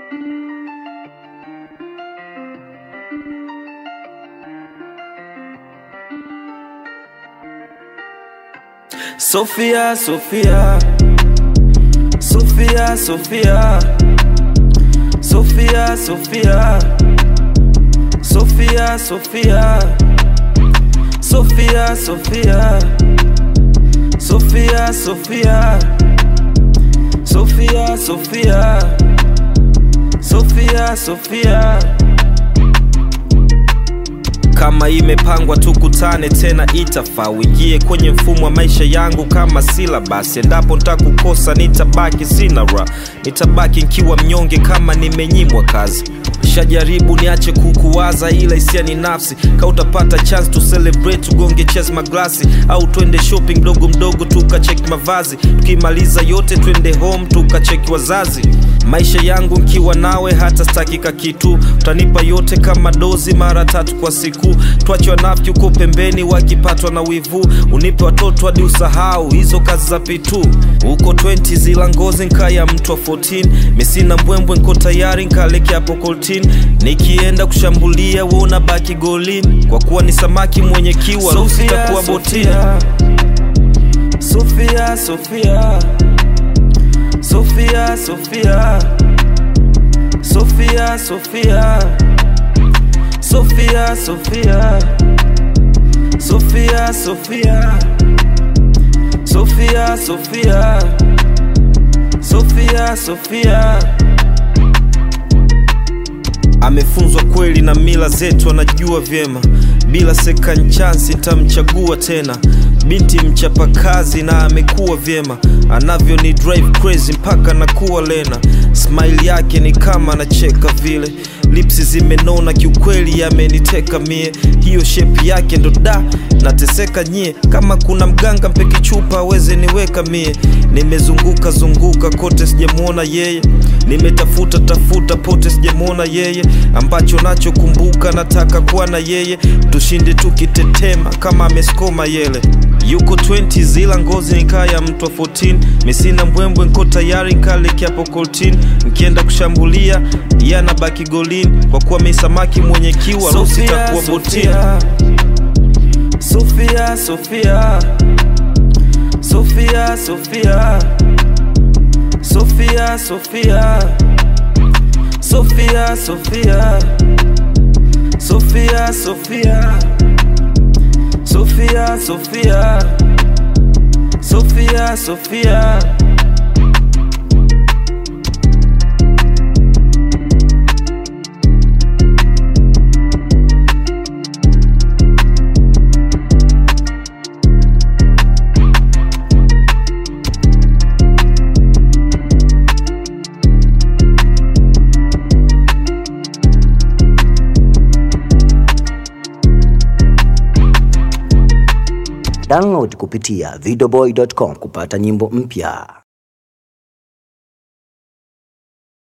Sofia, Sofia, Sofia, Sofia, Sofia, Sofia, Sofia, Sofia, Sofia, Sofia, Sofia, Sofia, Sofia, Sofia, Sofia, Sofia. Kama imepangwa tukutane tena, itafaa uingie kwenye mfumo wa maisha yangu kama silabasi. Endapo ntakukosa, nitabaki sina ra, nitabaki nkiwa mnyonge kama nimenyimwa kazi. Shajaribu niache kukuwaza, ila hisia ni nafsi. Ka utapata chance to celebrate, tugonge chess maglasi, au twende shopping mdogo mdogo tukacheki mavazi. Tukimaliza yote twende home tukacheki wazazi. Maisha yangu nkiwa nawe hata stakika kitu, utanipa yote kama dozi mara tatu kwa siku. Twache wanafiki uko pembeni wakipatwa na wivu, unipe watoto hadi usahau hizo kazi za pitu. Uko 20 zila ngozi nkaya mtu wa 14, misina mbwembwe nko tayari nkaleke hapo koltin. Nikienda kushambulia we unabaki golini, kwa kuwa ni samaki mwenye kiwa ruhusa itakuwa botini. Sofia, Sofia, Sofia, Sofia, Sofia, Sofia, Sofia, Sofia, Sofia, Sofia, Sofia, Sofia, Sofia, Sofia. Amefunzwa kweli na mila zetu, anajua vyema. Bila second chance nitamchagua tena. Binti mchapakazi na amekuwa vyema, anavyo ni drive crazy mpaka nakuwa lena. Smile yake ni kama anacheka vile, lipsi zimenona kiukweli, yameniteka mie. Hiyo shape yake ndo da nateseka nyie. Kama kuna mganga mpeki chupa aweze niweka mie. Nimezunguka zunguka kote sijamwona yeye, nimetafuta tafuta pote sijamwona yeye. Ambacho nachokumbuka nataka kuwa na yeye, tushinde tukitetema kama ameskoma yele yuko 20 zila ngozi nikaya mtu wa 14 misina mbwembwe nko tayari nkaleke hapo koltin nkienda kushambulia yana baki golini kwa kuwa mi samaki mwenye kiwa rusi takuwa botini Sofia, Sofia, Sofia, Sofia, Sofia, Sofia, Sofia, Sofia, Sofia, Sofia. Sofia, Sofia, Sofia, Sofia. Download kupitia videoboy.com kupata nyimbo mpya.